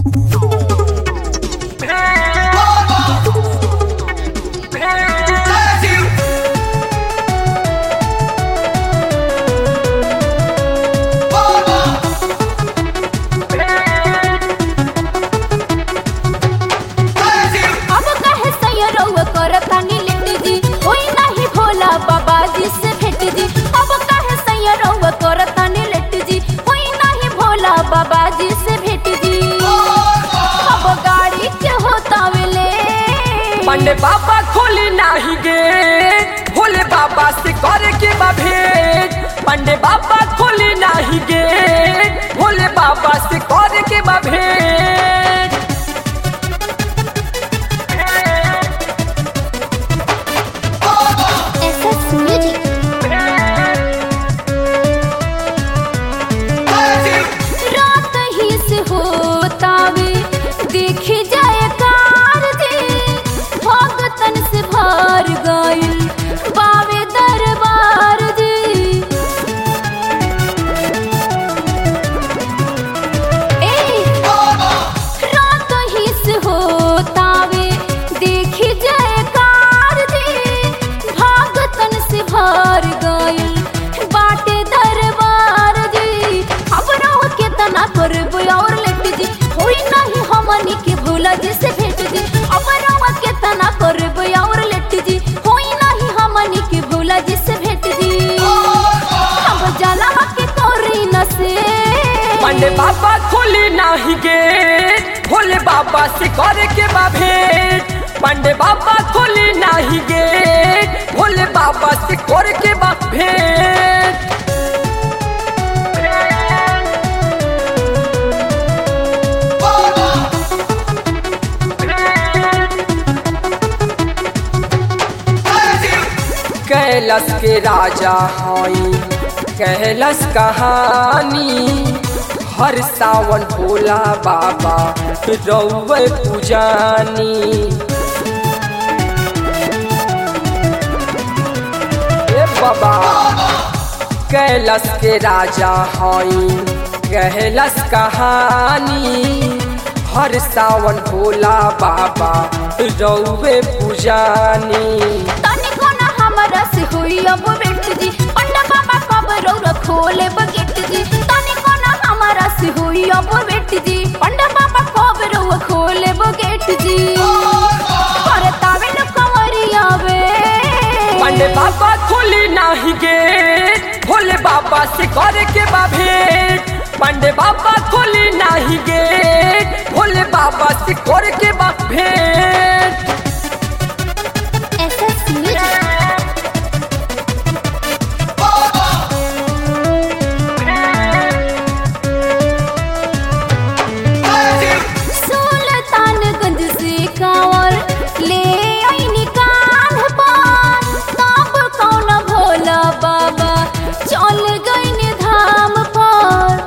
अब कहे सैयरौआ करतानी लेट जी होई नाही भोला बाबा जी से भेट जी अब कहे सैयरौआ करतानी लेट जी होई नाही भोला बाबा जी से भेट जी अब गाड़ी के होता वेले पंडे बाबा खोली नाही गे भोले बाबा से करे के बा भेंट पंडे बाबा खोली नाही गे भोले बाबा से करे के बा भेंट एसएस म्यूजिक रात ही से होतावे देखे जाए कार दे भगतन से भर गइल बावे दरबार दे ए रात ही से होतावे देखे जाए कार दे भगतन से भर गइल बाटे दरबार जी अब रहो केतना करब और लेट जी होई नहीं हमनी के भोला जी से भेट जी अब रहो केतना करब और लेट जी होई नहीं हमनी के भोला जी से भेट जी अब जाला के करी न से पंडे बाबा खोली नाही गे भोले बाबा से करे के बा भेंट पंडे बाबा खोली नाही गे भोले बाबा से करे के बा भेंट कैलाश के राजा हई कैलाश कहानी हर सावन भोला बाबा रौवे पुजानी ए बाबा कैलाश के राजा हई कैलाश कहानी हर सावन भोला बाबा रौवे पुजानी तनिको ना हमरा से होई अब बेट जी पंडा बाबा कब रौरा खोले बकेट जी तनिको ना हमरा से होई अब बेट जी पंडा बाबा कब रौरा खोले बकेट जी अरे तावे न कंवरिया वे पंडे बाबा खोली नाही गे भोले बाबा से करे के बा भेंट पंडे बाबा खोली नाही गे भोले बाबा से करे के बा भेंट एसएस म्यूजिक सुल्तानगंज से कांवर ले आईनी कान पान तब कौन भोला बाबा चल गईनी धाम पर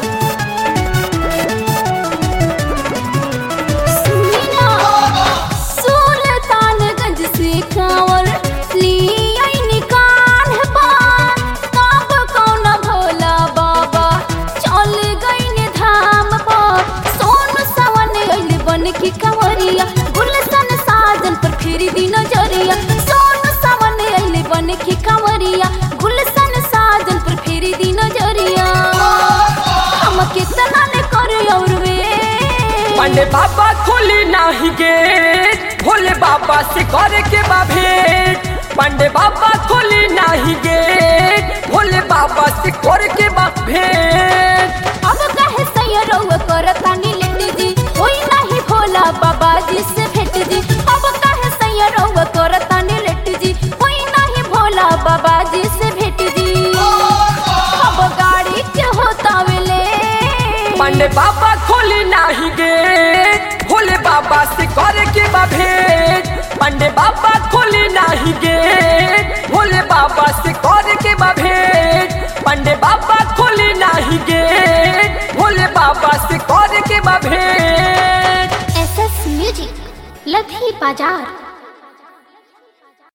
सुनी ना, सुल्तानगंज से कांवर ले आईनी कान पान तब कौन भोला बाबा चल गईनी धाम पर सोन सवन अइल बन की कंवरिया गुलशन साजन पर फेरी दी नजरिया सोन सवन अइल बन की कंवरिया गुलशन साजन पर फेरी दी नजरिया हम कितना ले करे और वे पंडे बाबा खोली नाही गे भोले बाबा से करे के बा भेंट पंडे बाबा खोली नाही गे भोले बाबा से करे के बा भेंट अब कहे सैयरौआ करतानी लेट जी होई नाही भोला बाबा जी से भेट जी अब कहे सैयरौआ करतानी लेट जी होई नाही भोला बाबा जी से भेट जी अब गाड़ी के होता वेले पंडे बाबा खोली नाही गे भोले बाबा से करे के बा भेंट पंडे बाबा खोली नाही गे भोले बाबा से करे के बा भेंट पंडे बाबा खोली नाही गे भोले बाबा से करे के बा भेंट एसएस म्यूजिक लधी बाजार